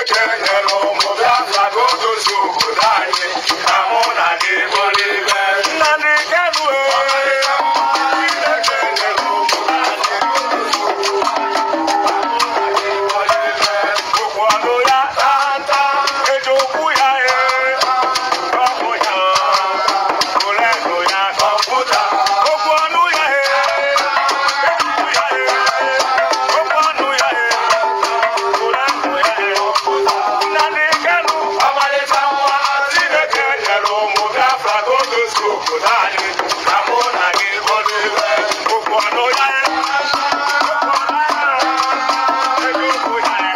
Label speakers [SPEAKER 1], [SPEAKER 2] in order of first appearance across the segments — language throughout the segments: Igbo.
[SPEAKER 1] Chineke nyere ụmụ Biafra ka o dozie obodo anyị ka mụ na gị bụrụ ibe. Nnamdi Kanu Chineke nyere ụmụ Okwu ọnụ ya tata, eji okwu ya ee, ọkụ ya, ụlọ ya kọmputa. Okwu ọnụ ya ee, eji okwu ya ee, okwu ọnụ ya ee, ụlọ ya ee. Nnamdi Kanu, ọmalịcha nwa, Chineke nyere ụmụ Biafra ka o dozie obodo anyị, ka mụ na gị bụrụ ibe. Okwu ọnụ ya ee, okwu ọnụ ya ee, eji okwu ya ee.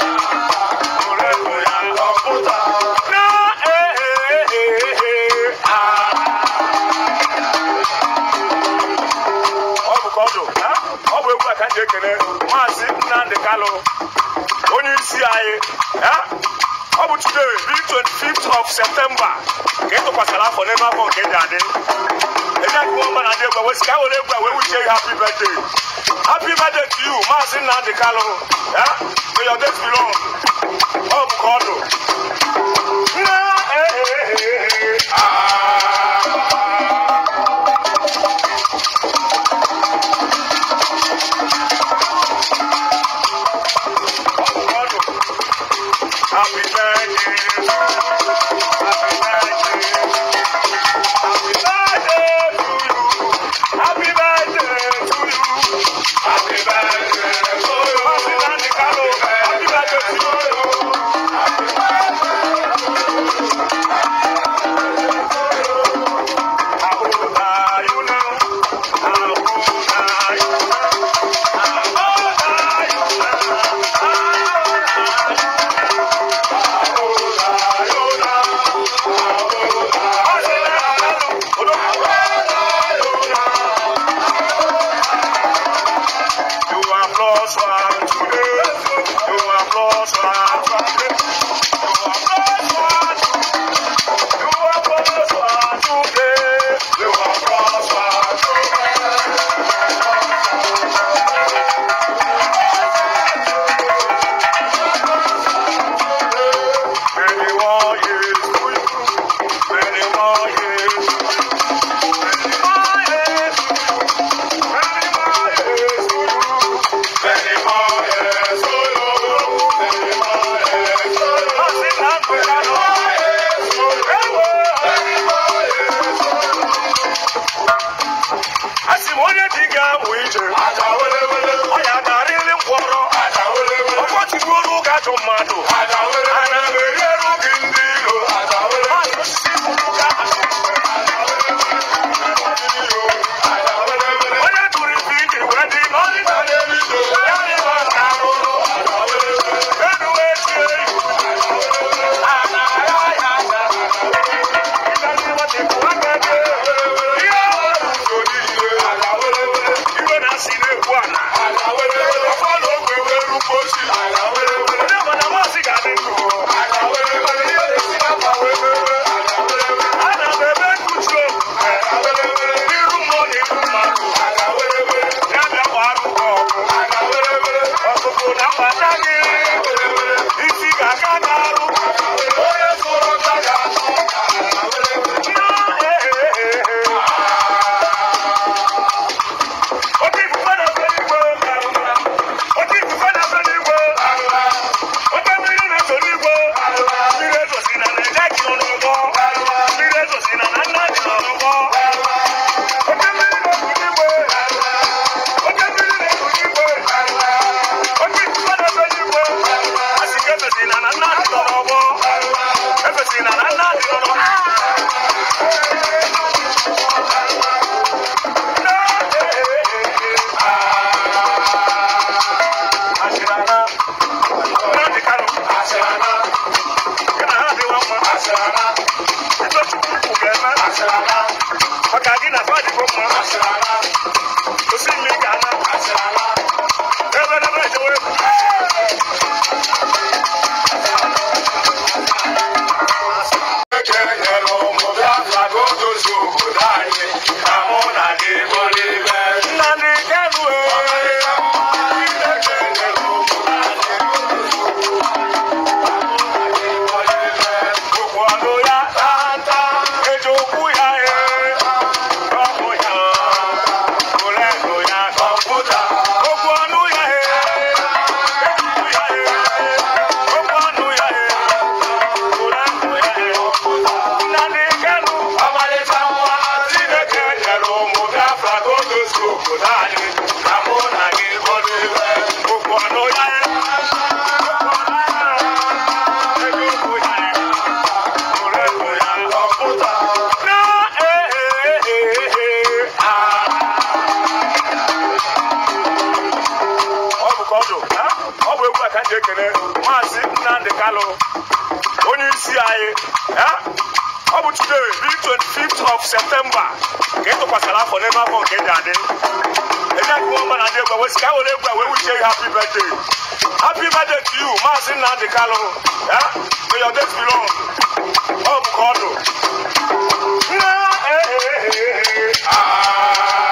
[SPEAKER 1] ọ bụ ka ọ dụ ọ bụ egwu a ka m ji ekele maazị Nnamdi Kanu onye isi anyị ọ bụ today the 25th of September ka ị tụkwasịrị afọ n'ebe afọ nke dị adị eji akụ mba na ndị egwu wesi ka were egwu a wee wuchie gị happy birthday happy birthday to you maazị Nnamdi Kanu may your days be long ọ bụ ka ọ dụ Happy birthday. Happy birthday. Happy birthday to you. Happy birthday to you. Happy birthday to you. Happy Nnamdi Kanu. Happy birthday to you. How old are you now? How old are you now? How old are you now? How old are you now? How old are you now? How old are you now? You have lost one today. You have lost one today. You have lost one. You have lost one today. You have lost one today. Many more years to you. Many more years. Many more years. Many more years to you. Many more years to you. Many more years to you. Many more years to you. Many more years to you. Asị m onye dị ga-amụ ije ọ ya garịrị mkpọrọ ọkpọchigbuoro ụka ajọ mmadụ ana m eriere gị ndị iro mmadụ osisi bụrụ ka onye tụrụ isi iji wee dị n'ọdịda ya dịba nke arụrụ elu wee tie iwu ana ya ya ya iwe na-asị na-ekwu ana ọkwa na ogwe wee rukwa ochi onye ma na maazị ga-adị ndụ ana m ebe nkuchi n'iru mmụọ na iru mmadụ ya bịa gbara ụka ọgụ ọkụkụ na mbata gị isi ga-aga n'arụ onye tụrụ nta ga-atụ Oke ifufe na-efe n'igwe oke ifufe na-efe n'igwe oke mmiri na-efe n'igwe mmiri ezosi na na-eje gị nọ n'ụgbọ mmiri ezosi na na nna dị nọ n'ụgbọ oke mmiri na-efu n'igwe oke mmiri na-efu n'igwe oke ifufe na-efe n'igwe asị ka efesi na na nna dị nọ n'ụgbọ efesi na na nna dị nọ n'ụgbọ Asirana, Nnamdi Kanu, Asirana, gị na ha adịwa mma, Asirana, ebe Chukwu ukwu ga-eme, Asirana, maka gị na fa dịgo mma, Asirana, osi mmiri ga-ana, Asirana, ebe n'ebe ejewe egwu. Chineke ji ekele maazị nnamdị kalụ onye isi anyị ya ọ bụ today the 25th of september ka ị tụkwasịrị afọ n'ime afọ nke dị adị enye akụ ọma na ndị egwu wesi ka were egwu a wee wuchie happy birthday happy birthday to you maazị nnamdị kalụ ya may your days be long ọ bụ ka ọ dụ Nna, eh, eh, eh, eh, ah.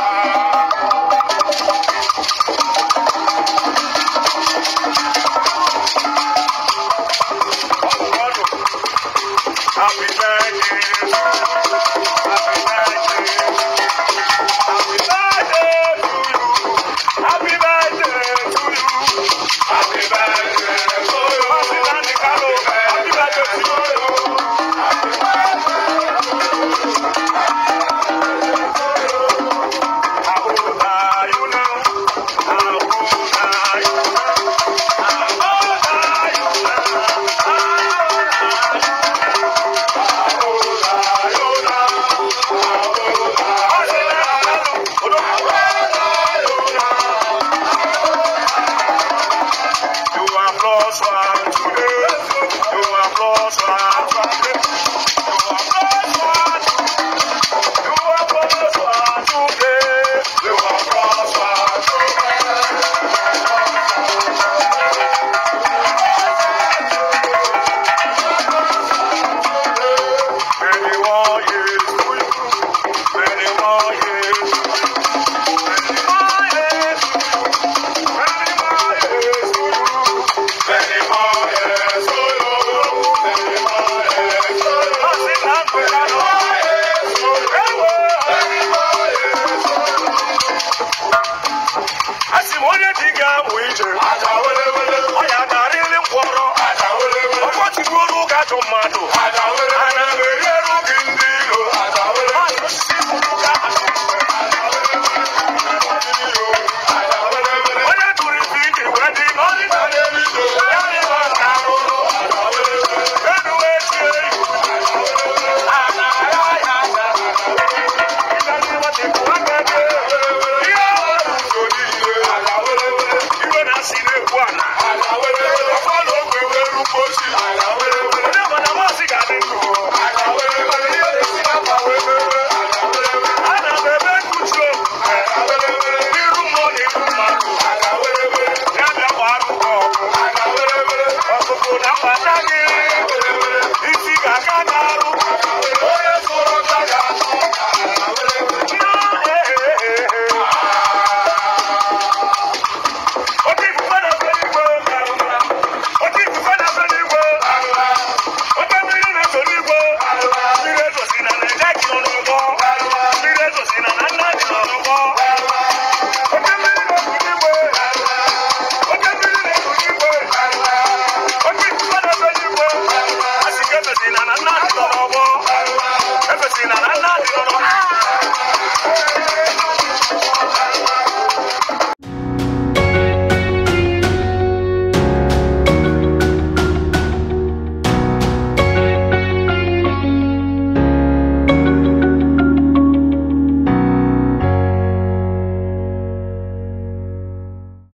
[SPEAKER 1] Happy birthday. Happy birthday. Happy birthday to you. Happy birthday to you. Happy birthday to you. Happy birthday, Carlo. Happy birthday to you. Happy birthday. How old are you now? How old are you now? How old are you now? How old are you? Many more years to you. Many more years. Many more years to you. Many more years to you. Many more years to you. Many more years to you. Many more years to you. Many more years to you. Asị m onye dị ga-amụ ije ọ ya darịrị mkpọrọ ọkọchịkwuru ụka jụ mmadụ ana m enyere gị ndị iro mmadụ osisi kwuru ka onye duru ife ije wee dị n'ọdịda ya dịba nka arụrụ enuwe tie ihu ana ya ya ya iwe na-asị na-ekwu ana ọkwa na ogwe wee rukwa ochi onye mana maazị ga-adị ndụ ana m ebe nkuchi obi n'iru mmụọ na iru mmadụ ya bịa gbara ụgwọ ọgụ ọgụgụ na mbata gị isi ga-aka na